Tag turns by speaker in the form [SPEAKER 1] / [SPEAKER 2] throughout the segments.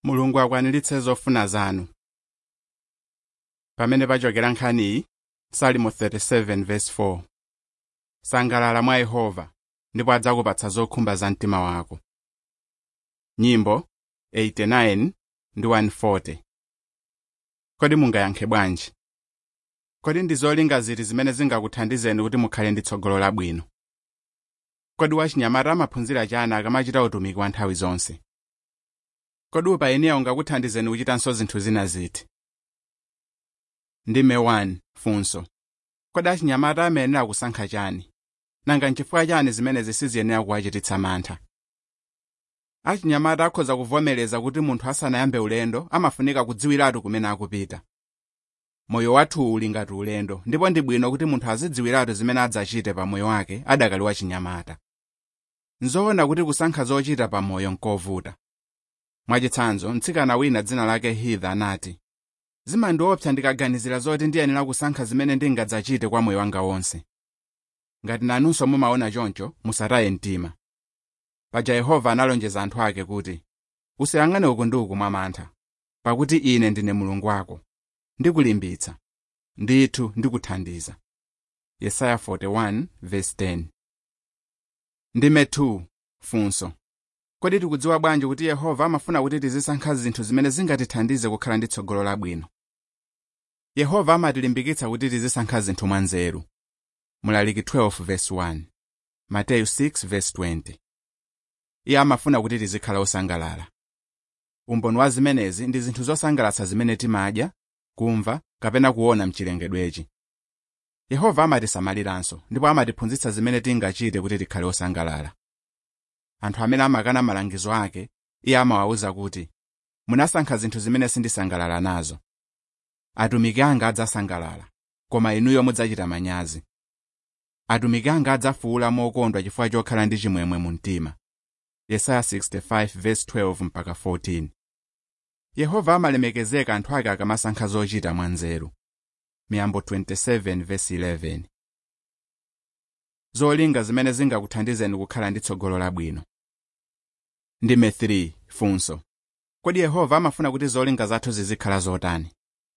[SPEAKER 1] mulungu akwaniritse zofuna zanu pamene pachokera nkhaniyi salimo 37 verse 4 sangalala mwa yehova ndipo adzakupatsa zokhumba za mtima wako nyimbo 89 ndi 140 kodi mungayankhe bwanji kodi ndi zolinga ziti zimene zingakuthandizeni kuti mukhale ndi tsogolo labwino kodi wachinyamata amaphunzira chani akamachita utumiki wa nthawi zonse kodi upayiniya ungakuthandizeni kuchitanso zinthu zina ziti ndime 1 funso kodi achinyamata amayenera kusankha chani nanga nchifukwa chani zimene zisiziyenera kuwachititsa mantha achinyamata akhoza kuvomereza kuti munthu asanayambe ulendo amafunika kudziwiratu kumene akupita moyo wathu uli ngati ulendo ndipo ndi bwino kuti munthu azidziwiratu zimene adzachite pa moyo wake adakali wachinyamata nzoona kuti kusankha zochita pa moyo nkovuta mwachitsanzo mtsikana wina dzina lake hitha anati zimandiopsa ndikaganizira zoti ndiyenera kusankha zimene ndingadzachite kwa moyo wanga wonse ngati nanunso mumaona choncho musataye mtima paja yehova analonjeza anthu ake kuti usayang'ane uku ndi uku mwa mantha pakuti ine ndine mulungu wako ndikulimbitsa ndithu ndikuthandiza yesaya 41 verse 10 ndime 2 funso kodi tikudziwa bwanji kuti yehova amafuna kuti tizisankha zinthu zimene zingatithandize kukhala ndi tsogolo labwino yehova amatilimbikitsa kuti tizisankha zinthu mwanzeru mulaliki 12 verse 1 mateyu 6 verse 20 iye amafuna kuti tizikhala osangalala umboni wa zimenezi ndi zinthu zosangalatsa zimene timadya kumva kapena kuona mchilengedwechi yehova amatisamaliranso ndipo amatiphunzitsa zimene tingachite kuti tikhale osangalala anthu amene amakana malangizo ake iye amawawuza kuti munasankha zinthu zimene sindisangalala nazo atumiki anga adzasangalala koma inuyo mudzachita manyazi atumiki anga adzafuwula mokondwa chifukwa chokhala ndi chimwemwe mu mtima yesaya 65 verse 12 mpaka 14 yehova amalemekezeka anthu ake akamasankha zochita mwanzeru miyambo 27 verse 11 zolinga zimene zingakuthandizeni kukhala ndi tsogolo labwino ndime 3 funso kodi yehova amafuna kuti zolinga zathu zizikhala zotani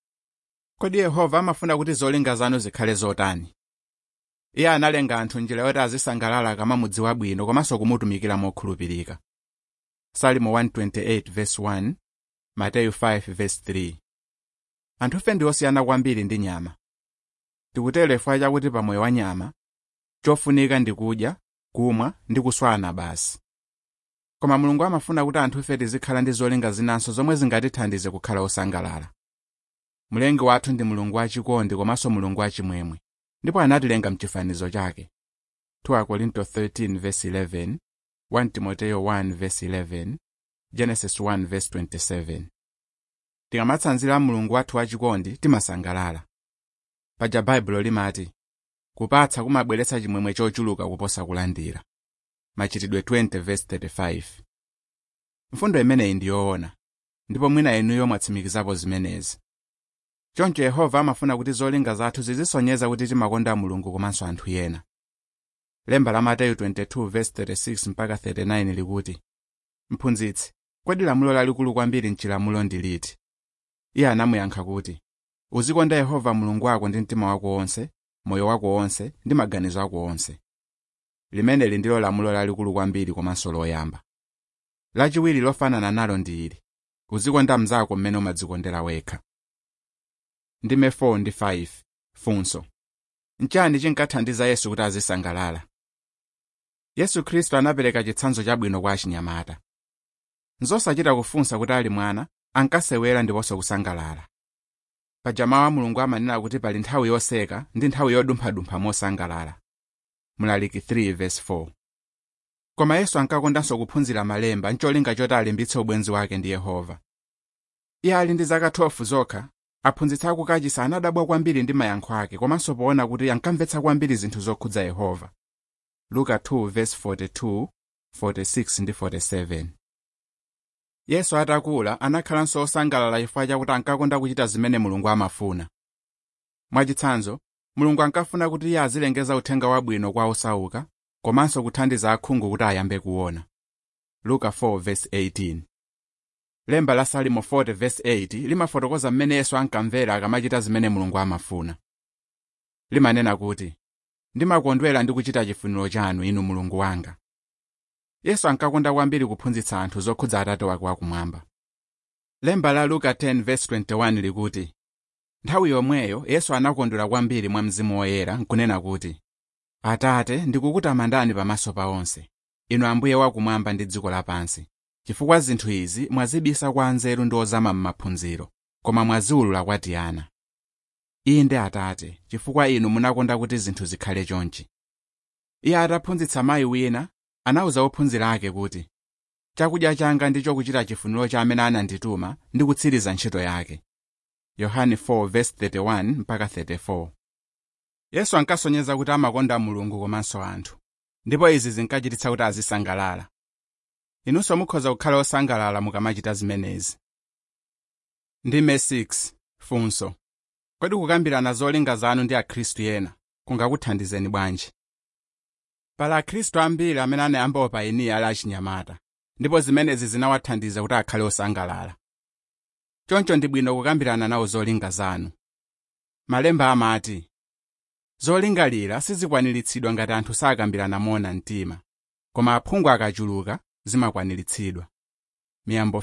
[SPEAKER 1] kodi yehova amafuna kuti zolinga zanu zikhale zotani iye analenga anthu njira yoti azisangalala akamamudziwa bwino komanso kumutumikira mokhulupirika salimo 128 verse 1 mateyu 5 verse 3 anthufe ndi osiyana kwambiri ndi nyama tikutero chifukwa chakuti pamoyo wa nyama chofunika ndi kudya kumwa ndi kuswana basi koma mulungu amafuna kuti anthufe tizikhala ndi zolinga zinanso zomwe zingatithandize kukhala osangalala mlengi wathu ndi mulungu wachikondi komanso mulungu wachimwemwe ndipo anatilenga mchifanizo chake 2 Korinto 13 verse 11 1 Timoteyo 1 verse 11 Genesis 1 verse 27 tikamatsanzira mulungu wathu wachikondi timasangalala paja baibulo limati kupatsa kumabweretsa chimwemwe chochuluka kuposa kulandira machitidwe 20 verse 35 mfundo imeneyi ndi yoona ndipo mwina inuyo mwatsimikizapo zimenezi choncho yehova amafuna kuti zolinga zathu zizisonyeza kuti timakonda mulungu komanso anthu ena lemba la mateyu 22 verse 36 mpaka 39 likuti mphunzitsi kodi lamulo lalikulu kwambiri mchilamulo ndi liti iye anamuyankha kuti uzikonda yehova mulungu wako ndi mtima wako wonse moyo wako wonse ndi maganizo ako onse limeneli ndilo lamulo lalikulu kwambiri komanso loyamba lachiwiri lofanana nalo ndi ili uzikonda mnzako mmene umadzikondera wekha ndime 4 ndi 5 funso nchani chinkathandiza yesu kuti azisangalala yesu khristu anapereka chitsanzo chabwino kwa achinyamata nzosachita kufunsa kuti ali mwana ankasewera ndiponso kusangalala paja mawu a mulungu amanena kuti pali nthawi yoseka ndi nthawi yodumphadumpha mosangalala mulaliki 3 verse 4 koma yesu ankakondanso kuphunzira malemba ncholinga choti alimbitse ubwenzi wake ndi yehova iye ali ndi zaka 12 zokha aphunzitsi akukachisi anadabwa kwambiri ndi mayankho ake komanso poona kuti ankamvetsa kwambiri zinthu zokhudza yehova luka 2 verse 42 46 ndi 47 yesu atakula anakhalanso osangalala chifukwa chakuti ankakonda kuchita zimene mulungu amafuna mwachitsanzo mulungu ankafuna kuti iye azilengeza uthenga wabwino kwa osauka komanso kuthandiza akhungu kuti ayambe kuona luka 4 verse 18 lemba la salimo 40 verse 8 limafotokoza mmene yesu ankamvera akamachita zimene mulungu amafuna limanena kuti ndimakondwera ndi kuchita chifuniro chanu inu mulungu wanga yesu ankakonda kwambiri kuphunzitsa anthu zokhudza atate wake wakumwamba lemba la luka 10 verse 21 likuti nthawi yomweyo yesu anakondwera kwambiri mwa mzimu woyera nkunena kuti atate ndikukutamandani pamaso pa onse inu ambuye wakumwamba ndi dziko lapansi chifukwa zinthu izi mwazibisa kwa anzeru ndi ozama m'maphunziro koma mwaziwulula kwa tiana inde atate chifukwa inu munakonda kuti zinthu zikhale chonchi iye ataphunzitsa mayi wina anawuza ophunzira ake kuti chakudya changa ndicho kuchita chifuniro cha amene anandituma ndi kutsiriza ntchito yake yohane 4:31 mpaka 34 yesu ankasonyeza kuti amakonda mulungu komanso anthu ndipo izi zinkachititsa kuti azisangalala inunso mukhoza kukhala osangalala mukamachita zimenezi ndime 6 funso kodi kukambirana zolinga zanu ndi akhristu ena kungakuthandizeni bwanji pali akhristu ambiri amene anayamba upayiniya ali achinyamata ndipo zimenezi zinawathandiza kuti akhale osangalala choncho ndi bwino kukambirana nawo zolinga zanu malemba amati zolingalira sizikwaniritsidwa ngati anthu sakambirana moona mtima koma aphungu akachuluka zimakwaniritsidwa miyambo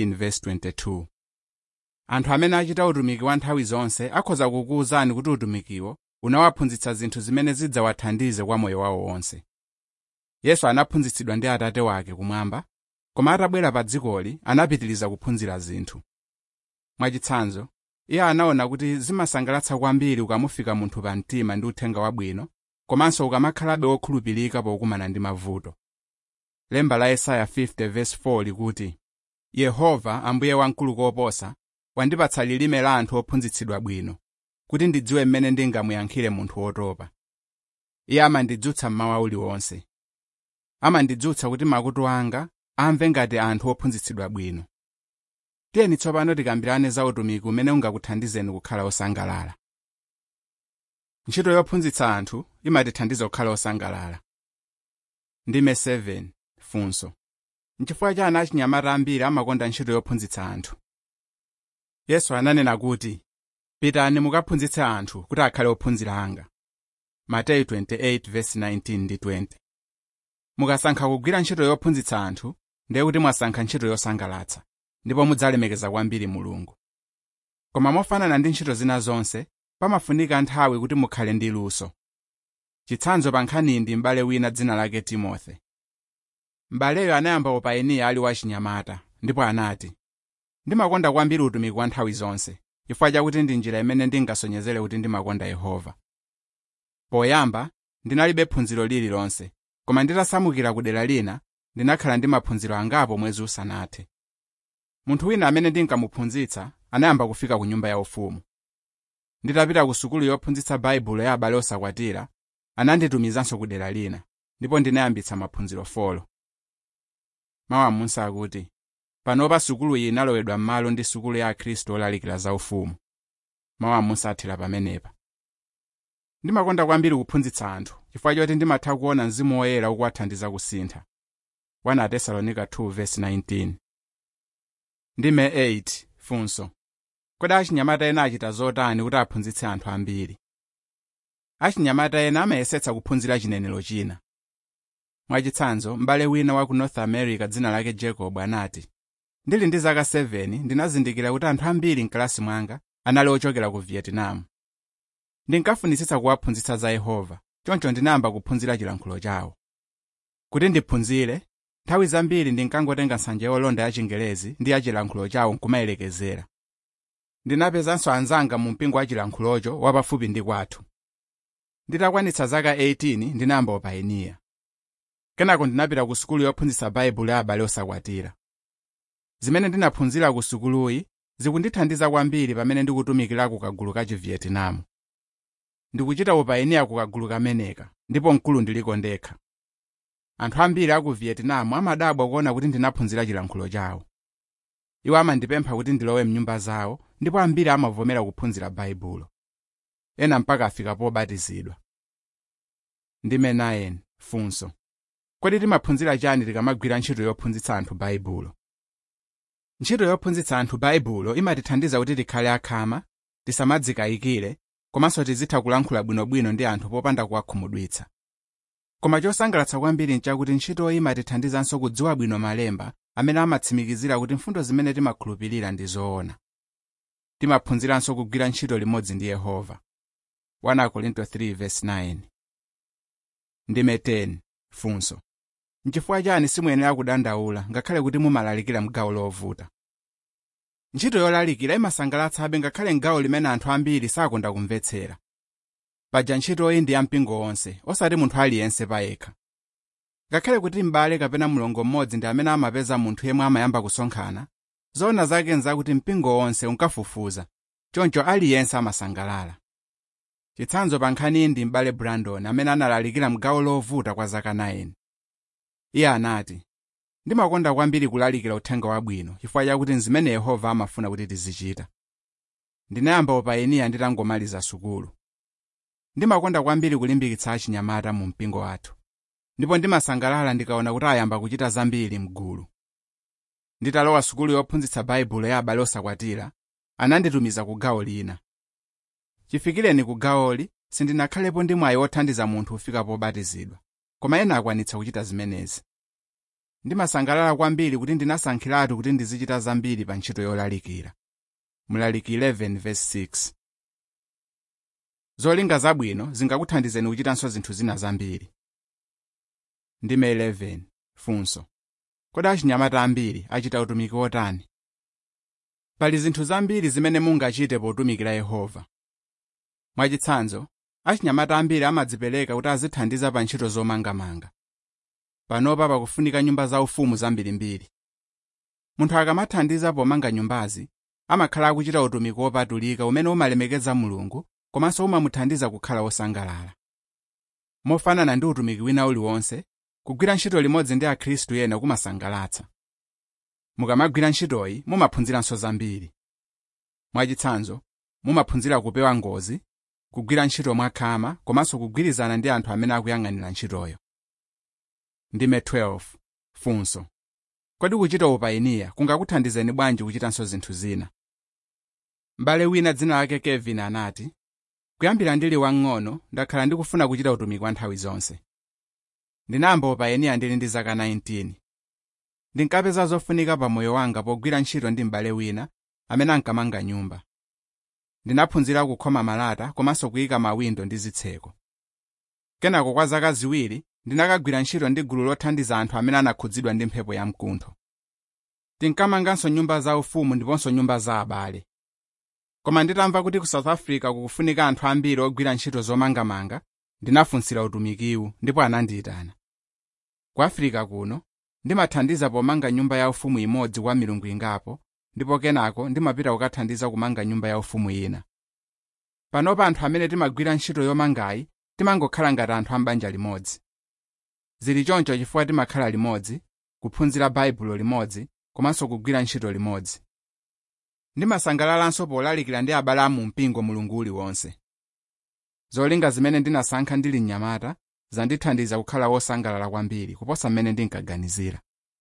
[SPEAKER 1] 15:22 anthu amene achita utumiki wa nthawi zonse akhoza kukuwuzani kuti utumikiwo unawaphunzitsa zinthu zimene zidzawathandize kwa moyo wawo wonse yesu anaphunzitsidwa ndi atate wake kumwamba koma atabwera pa dzikoli anapitiriza kuphunzira zinthu mwachitsanzo iye anaona kuti zimasangalatsa kwambiri ukamufika munthu pa mtima ndi uthenga wabwino komanso ukamakhalabe wokhulupirika pokumana ndi mavuto lemba la yesaya 50:4 likuti yehova ambuye wamkulu koposa wandipatsa lilime la anthu ophunzitsidwa bwino kuti ndidziwe mmene ndingamuyankhire munthu wotopa iye amandidzutsa mmawa uliwonse amandidzutsa kuti makutu anga amve ngati anthu ophunzitsidwa bwino tiyeni tsopano tikambirane za utumiki umene ungakuthandizeni kukhala osangalala ntchito yophunzitsa anthu imatithandiza kukhala osangalala ndime 7 funso nchifukwa chani achinyamata ambiri amakonda ntchito yophunzitsa anthu yesu ananena kuti pitani mukaphunzitse anthu kuti akhale ophunzira anga mateyu 28:19 ndi 20 mukasankha kugwira ntchito yophunzitsa anthu ndiye kuti mwasankha ntchito yosangalatsa ndipo mudzalemekeza kwambiri mulungu koma mofanana ndi ntchito zina zonse pamafunika nthawi kuti mukhale ndi luso chitsanzo pa nkhaniyi ndi m'bale wina dzina lake timothe m'baleyo anayamba upayiniya ali wachinyamata ndipo anati ndimakonda kwambiri utumiki wa nthawi zonse chifukwa chakuti ndi njira imene ndingasonyezere kuti ndimakonda yehova poyamba ndinalibe phunziro lililonse koma nditasamukira ku dera lina ndinakhala ndi maphunziro angapo mwezi usanathe munthu wina amene ndinkamuphunzitsa anayamba kufika ku nyumba yaufumu nditapita ku sukulu yophunzitsa baibulo ya abale osakwatira ananditumizanso ku dera lina ndipo ndinayambitsa maphunziro folo mawu amunsa akuti panopa sukulu iyi inalowedwa m'malo ndi sukulu ya akhristu olalikira za ufumu mawu amunsa athera pamenepa ndimakonda kwambiri kuphunzitsa anthu chifukwa choti ndimatha kuona mzimu woyera ukuwathandiza kusintha 1 atesalonika 2:19 ndime 8 funso kodi achinyamata ena achita zotani kuti aphunzitse anthu ambiri achinyamata ena amayesetsa kuphunzira chinenero china mwachitsanzo m'bale wina wa ku north america dzina lake jacob anati ndili ndi zaka 7 ndinazindikira kuti anthu ambiri mkalasi mwanga anali ochokera ku vietnam ndinkafunitsitsa kuwaphunzitsa za yehova choncho ndinayamba kuphunzira chilankhulo chawo kuti ndiphunzire nthawi zambiri ndinkangotenga nsanja yolonda ya chingelezi ndi ya chilankhulo chawo nkumayelekezera ndinapezanso anzanga mu mpingo wa chilankhulocho wapafupi ndi kwathu nditakwanitsa zaka 18 ndinayamba upayiniya kenako ndinapita ku sukulu yophunzitsa baibulo ya abale osakwatira zimene ndinaphunzira ku sukuluyi zikundithandiza kwambiri pamene ndikutumikira ku kagulu ka chivietinamu ndikuchita upayiniya ku kagulu kameneka ndipo mkulu ndiliko ndekha anthu ambiri aku vietinamu amadabwa kuona kuti ndinaphunzira chilankhulo chawo iwo amandipempha kuti ndilowe mnyumba zawo ndipo ambiri amavomera kuphunzira baibulo ena mpaka afika pobatizidwa ndime 9 funso kodi timaphunzira chani tikamagwira ntchito yophunzitsa anthu baibulo ntchito yophunzitsa anthu baibulo imatithandiza kuti tikhale akhama tisamadzikayikire komanso tizitha kulankhula bwinobwino ndi anthu popanda kuwakhumudwitsa koma chosangalatsa kwambiri nchakuti ntchitoyi imatithandizanso kudziwa bwino malemba amene amatsimikizira kuti mfundo zimene timakhulupirira ndi zoona timaphunziranso kugwira ntchito limodzi ndi yehova 1 Korinto 3:9 ndime 10 funso nchifukwa chani simuyenera kudandaula ngakhale kuti mumalalikira mgawo lovuta ntchito yolalikira imasangalatsabe ngakhale mgawo limene anthu ambiri sakonda kumvetsera paja ntchitoyi ndi yampingo wonse osati munthu aliyense payekha ngakhale kuti m'bale kapena mlongo mmodzi ndi amene amapeza munthu yemwe amayamba kusonkhana zoona zake nzakuti mpingo wonse unkafufuza choncho aliyense amasangalala chitsanzo pa nkhaniyi ndi m'bale brandon amene analalikira mgawo lovuta kwa zaka 9 iye anati ndimakonda kwambiri kulalikira uthenga wabwino chifukwa chakuti nzimene yehova amafuna kuti tizichita ndinayamba upayiniya nditangomaliza sukulu ndimakonda kwambiri kulimbikitsa achinyamata mu mpingo wathu ndipo ndimasangalala ndikaona kuti ayamba kuchita zambiri mgulu nditalowa sukulu yophunzitsa baibulo ya abale osakwatira ananditumiza ku gawo lina chifikireni ku gawoli sindinakhalepo ndi mwayi wothandiza munthu kufika pobatizidwa koma ena akwanitsa kuchita zimenezi ndimasangalala kwambiri kuti ndinasankhiratu kuti ndizichita zambiri pa ntchito yolalikira mlaliki 11:6 zolinga zabwino zingakuthandizeni kuchitanso zinthu zina zambiri ndime 11 funso kodi achinyamata ambiri achita utumiki wotani pali zinthu zambiri zimene mungachite potumikira yehova mwachitsanzo achinyamata ambiri amadzipereka kuti azithandiza pa ntchito zomangamanga panopa pakufunika nyumba zaufumu zambirimbiri munthu akamathandiza pomanga nyumbazi amakhala akuchita utumiki wopatulika umene umalemekeza mulungu komanso umamuthandiza kukhala wosangalala mofanana ndi utumiki wina uliwonse kugwira ntchito limodzi ndi akhristu ena kumasangalatsa mukamagwira ntchitoyi mumaphunziranso zambiri mwachitsanzo mumaphunzira kupewa ngozi kugwira ntchito mwakhama komanso kugwirizana ndi anthu amene akuyang'anira ntchitoyo ndime 12 funso kodi kuchita upayiniya kungakuthandizeni bwanji kuchitanso zinthu zina m'bale wina dzina lake kevin anati kuyambira ndili wang'ono ndakhala ndikufuna kuchita utumiki wa nthawi zonse ndinayamba upayiniya ndili ndi zaka 19 ndinkapeza zofunika pa moyo wanga pogwira ntchito ndi m'bale wina amene ankamanga nyumba ndinaphunzira kukhoma malata komanso kuyika mawindo ndi zitseko kenako kwa zaka ziwiri ndinakagwira ntchito ndi gulu lothandiza anthu amene anakhudzidwa ndi mphepo yamkuntho tinkamanganso nyumba zaufumu ndiponso nyumba za abale koma nditamva kuti ku south africa kukufunika anthu ambiri ogwira ntchito zomangamanga ndinafunsira utumikiwu ndipo anandiyitana ku afirika kuno ndimathandiza pomanga nyumba yaufumu imodzi kwa milungu ingapo ndipo kenako ndimapita kukathandiza kumanga nyumba yaufumu ina panopa anthu amene timagwira ntchito yomangayi timangokhala ngati anthu ambanja limodzi zili choncho chifukwa timakhala limodzi kuphunzira baibulo limodzi komanso kugwira ntchito limodzi ndimasangalalanso polalikira ndi abale amu mpingo mulungu uliwonse zolinga zimene ndinasankha ndili mnyamata zandithandiza kukhala wosangalala kwambiri kuposa mmene ndinkaganizira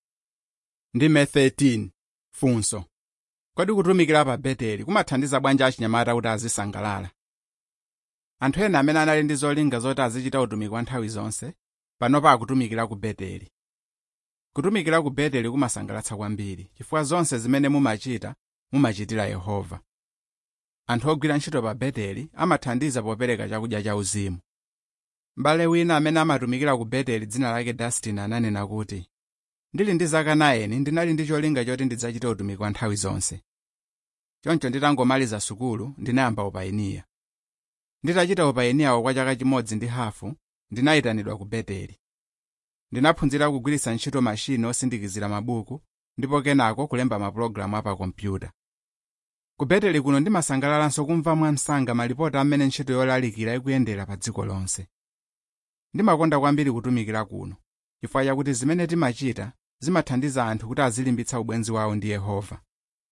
[SPEAKER 1] ndime 13 funso kodi kutumikira pa beteli kumathandiza bwanji achinyamata kuti azisangalala anthu ena amene anali ndi zolinga zoti azichita utumiki wa nthawi zonse panopa akutumikira ku beteli kutumikira ku beteli kumasangalatsa kwambiri chifukwa zonse zimene mumachita mumachitira yehova anthu ogwira ntchito pa beteli amathandiza popereka chakudya cha uzimu m'bale wina amene amatumikira ku beteli dzina lake dustin ananena kuti ndili ndi zaka 9 ndinali ndi cholinga choti ndidzachite utumiki wa nthawi zonse choncho nditangomaliza sukulu ndinayamba upayiniya nditachita upayiniyawo kwa chaka chimodzi ndi hafu ndinayitanidwa ku beteli ndinaphunzira kugwiritsa ntchito mashini osindikizira mabuku ndipo kenako kulemba mapulogalamu apakompyuta ku beteli kuno ndimasangalalanso kumva mwamsanga malipoti amene ntchito yolalikira ikuyendera pa dziko lonse ndimakonda kwambiri kutumikira kuno chifukwa chakuti zimene timachita zimathandiza anthu kuti azilimbitsa ubwenzi wawo ndi yehova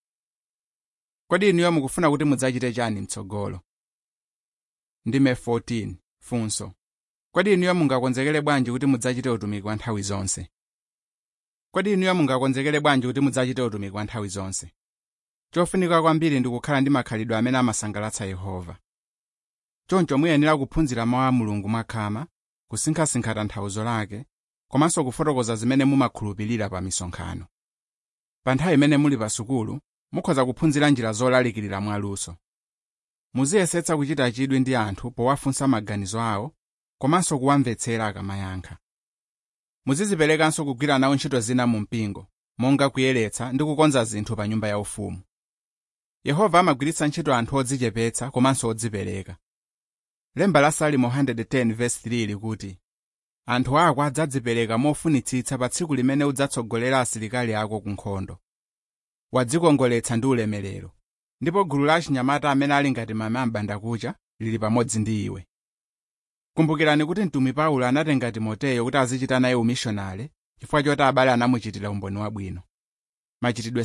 [SPEAKER 1] kodi inuyo mukufuna kuti mudzachite chani mtsogolo ndime 14 funso kodi inuyo mungakonzekere bwanji kuti mudzachite utumiki wa nthawi zonse kodi inuyo mungakonzekere bwanji kuti mudzachite utumiki wa nthawi zonse chofunika kwambiri ndi kukhala ndi makhalidwe amene amasangalatsa yehova choncho muyenera kuphunzira mawu a mulungu mwakhama kusinkhasinkha tanthauzo lake komanso kufotokoza zimene mumakhulupirira pa misonkhano pa nthawi imene muli pa sukulu mukhoza kuphunzira njira zolalikirira mwaluso muziyesetsa kuchita chidwi ndi anthu powafunsa maganizo awo komanso kuwamvetsera akamayankha muziziperekanso kugwira nawo ntchito zina mu mpingo monga kuyeretsa ndi kukonza zinthu pa nyumba yaufumu yehova amagwiritsa ntchito anthu odzichepetsa komanso odzipereka lemba la salimo 110:3 likuti anthu ako adzadzipereka mofunitsitsa pa tsiku limene udzatsogolera asilikali ako ku nkhondo wadzikongoletsa ndi ulemerero ndipo gulu la achinyamata amene ali ngati mame ambandakucha lili pamodzi ndi iwe kumbukirani kuti mtumwi paulo anatenga timoteyo kuti azichita naye umishonale chifukwa choti abale anamuchitira umboni wabwino machitidwe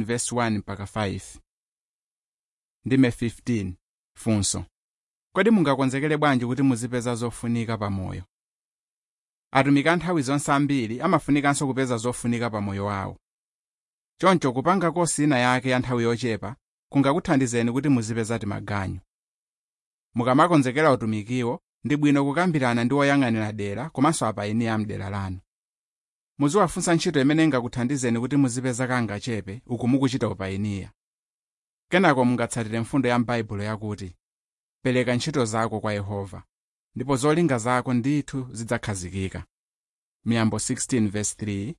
[SPEAKER 1] 16:1-5 ndime 15 funso kodi mungakonzekere bwanji kuti muzipeza zofunika pamoyo atumiki a nthawi zonse ambiri amafunikanso kupeza zofunika pamoyo wawo choncho kupanga kosi ina yake ya nthawi yochepa kungakuthandizeni kuti muzipeza timaganyu mukamakonzekera utumikiwo ndi bwino kukambirana ndi woyang'anira dera komanso apayiniya amdera lanu muziwafunsa ntchito imene ingakuthandizeni kuti muzipeza kangachepe uku mukuchita upayiniya kenako mungatsatire mfundo ya m'baibulo yakuti pereka ntchito zako kwa yehova ndipo zolinga zako ndithu zidzakhazikika miyambo 16:3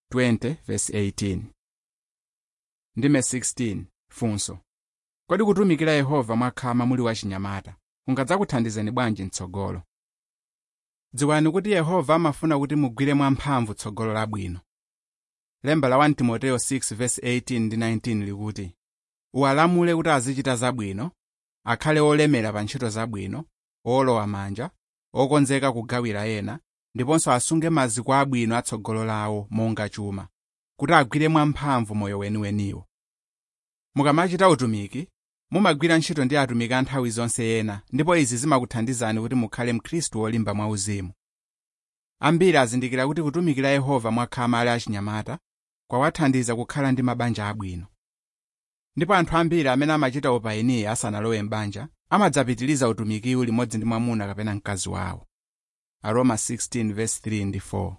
[SPEAKER 1] 20:18 ndime 16 funso kodi kutumikira yehova mwakhama muli wachinyamata kungadzakuthandizeni bwanji mtsogolo dziwani kuti yehova amafuna kuti mugwire mwamphamvu tsogolo labwino lemba la 1 timoteyo 6:18 ndi 19 likuti uwalamule kuti azichita zabwino akhale olemera pa ntchito zabwino olowa manja okonzeka kugawira ena ndiponso asunge maziko abwino atsogolo lawo monga chuma kuti agwire mwamphamvu moyo weniweniwo mukamachita utumiki mumagwira ntchito ndi atumiki a nthawi zonse ena ndipo izi zimakuthandizani kuti mukhale mkhristu wolimba mwauzimu ambiri azindikira kuti kutumikira yehova mwakhama ali achinyamata kwawathandiza kukhala ndi mabanja abwino ndipo anthu ambiri amene amachita upayiniya asanalowe m'banja amadzapitiriza utumikiwu limodzi ndi mwamuna kapena mkazi wawo aroma 16:3 ndi 4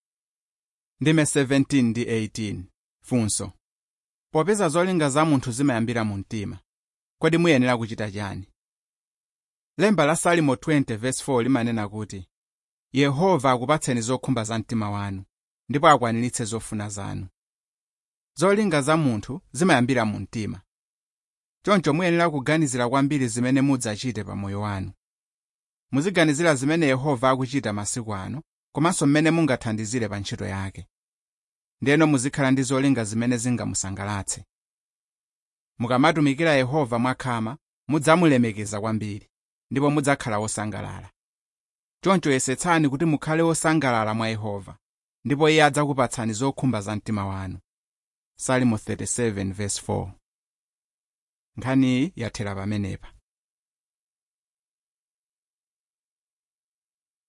[SPEAKER 1] ndime 17 ndi 18 funso popeza zolinga za munthu zimayambira mu mtima kodi muyenera kuchita chani lemba la salimo 20:4 limanena kuti yehova akupatseni zokhumba za mtima wanu ndipo akwaniritse zofuna zanu zolinga za munthu zimayambira mu mtima choncho muyenera kuganizira kwambiri zimene mudzachite pa moyo wanu muziganizira zimene yehova akuchita masiku ano komanso mmene mungathandizire pa ntchito yake ndiyeno muzikhala ndi zolinga zimene zingamusangalatse mukamatumikira yehova mwakhama mudzamulemekeza kwambiri ndipo mudzakhala wosangalala choncho yesetsani kuti mukhale wosangalala mwa yehova ndipo iye adzakupatsani zokhumba za mtima wanu salimo 37:4 nkhaniyi yathera pamenepa